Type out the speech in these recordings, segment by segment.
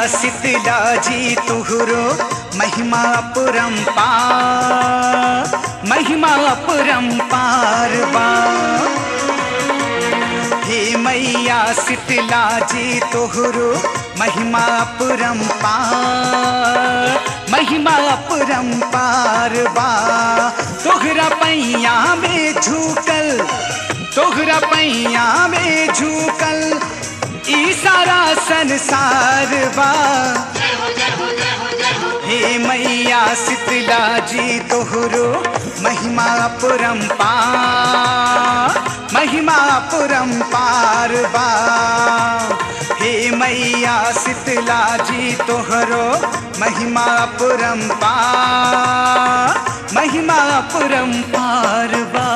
शीतला जी तुहरो महिमा अपरंपार महिमा अपरंपार बा हे मैया शीतला जी तोहरो महिमा अपरंपार महिमा अपरंपार बा तोहरा पैया में झुकल तोहरा पैया में झुकल ई सारा संसार बा हे मैया शीतला जी तोहरो महिमा अपरंपार महिमा अपरंपार बा हे मैया शीतला जी तोहरो महिमा अपरंपार महिमा अपरंपार बा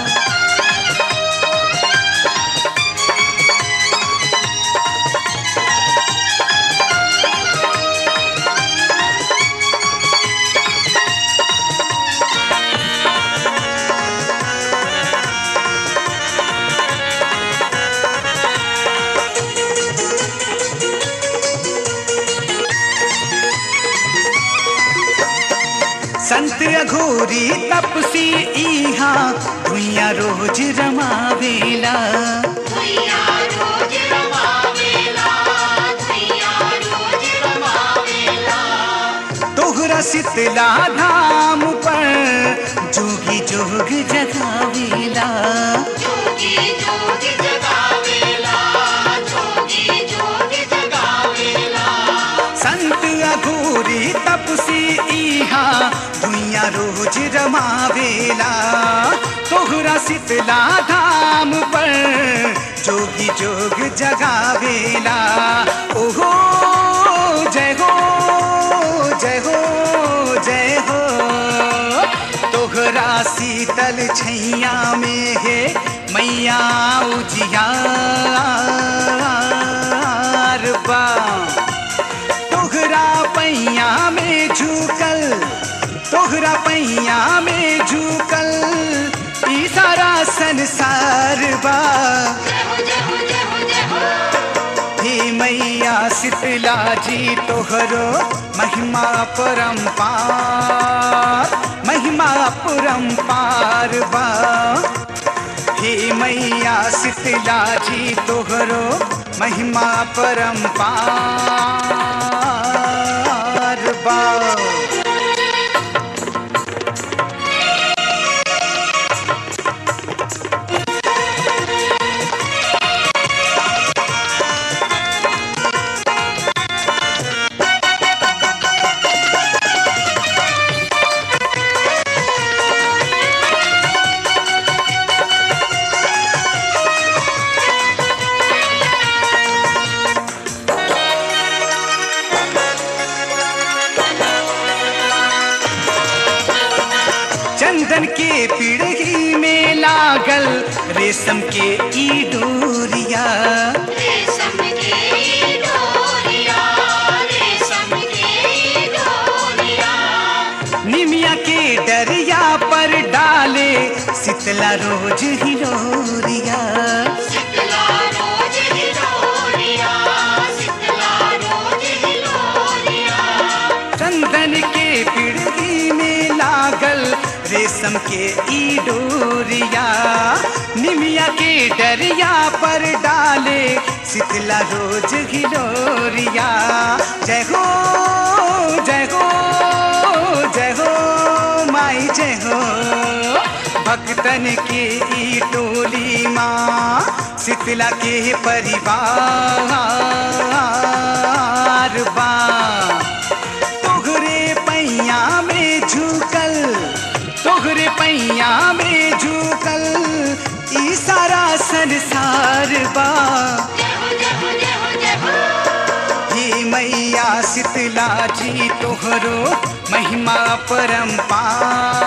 संत अघोरी तपसी इहा भुइया रोज रमावेला भैया रोज रमावेला भैया रोज रमावेला तोहरा शीतला धाम पर जोगी जोग जगावेला जोगी जोगी जगावेला जोगी जोगी जगावेला संत अघोरी तपसी इहा भुइया रोज रमावेला तोहरा शीतला धाम पर जोगी जोग जगावेला ओहो जय हो जय हो जय हो तोहरा शीतल छैया में है मैया उजियार बा तोहरा पैया में झुकल तोहरा पैया में झुकल ई सारा संसार बा जय हो जय हो जय हो जय हो हे मैया शीतला जी तोहरो महिमा परंपार महिमा परंपार बा हे मैया शीतला जी तोहरो महिमा परंपार बा चंदन के पीढ़ी में लागल रेशम के ई डोरिया रेशम के डोरिया रेशम के डोरिया निमिया के डरिया पर डाले शीतला रोज हिलोरिया शीतला रोज हिलोरिया शीतला रोज हिलोरिया चंदन के पीढ़ी में लागल रेशम के ई डोरिया निमिया के डरिया पर डाले शीतला रोज हिलोरिया जय हो जय हो जय हो माई जय हो भक्तन के ई टोली माँ शीतला के परिवार बा तोहरे पैया में झुकल तोहरे पैया में झुकल ई सारा संसार बा जय हो जय हो जय हो जय हो हे मैया शीतला जी तोहरो महिमा परंपार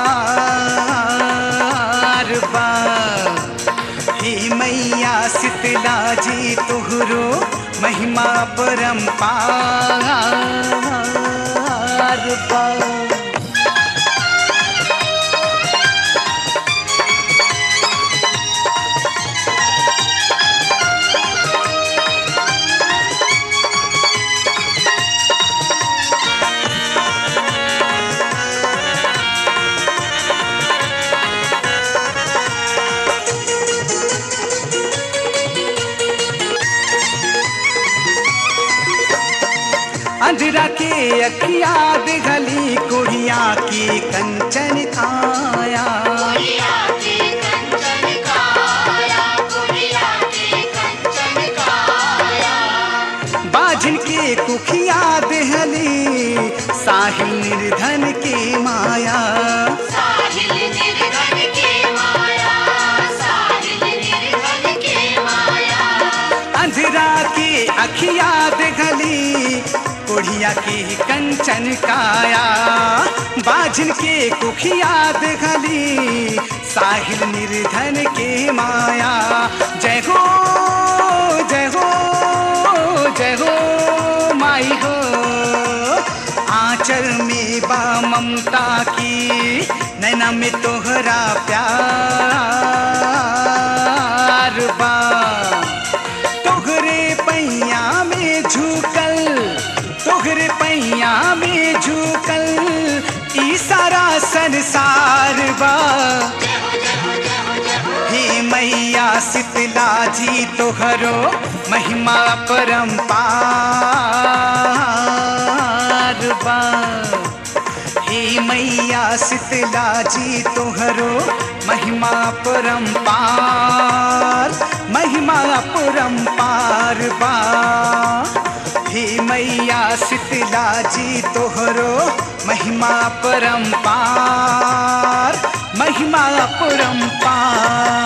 बा हे मैया शीतला जी तोहरो महिमा परंपार बा अंधरा के अखिया दिखली कुड़िया की कंचन काया कुड़िया की कंचन काया कुड़िया की कंचन काया बाझन के कुखिया देहली साहिल निर्धन के माया साहिल निर्धन के माया साहिल निर्धन के माया अंधरा के अखिया देहली कुड़िया की कंचन काया बाझन के कुखिया देहली साहिल निर्धन के माया जय हो जय हो जय हो माई हो आंचल में बा ममता की नैना में तोहरा प्यार बा तोहरे पैया में झुकल तोहरे पैया में झुकल ई सारा संसार बा हे मैया शीतला जी तोहरो महिमा परम्पार बा हे मैया शीतला जी तोहरो महिमा परम्पार महिमा परम्पार बा हे मैया शीतला जी तोहरो महिमा परम्पार महिमा परम्पार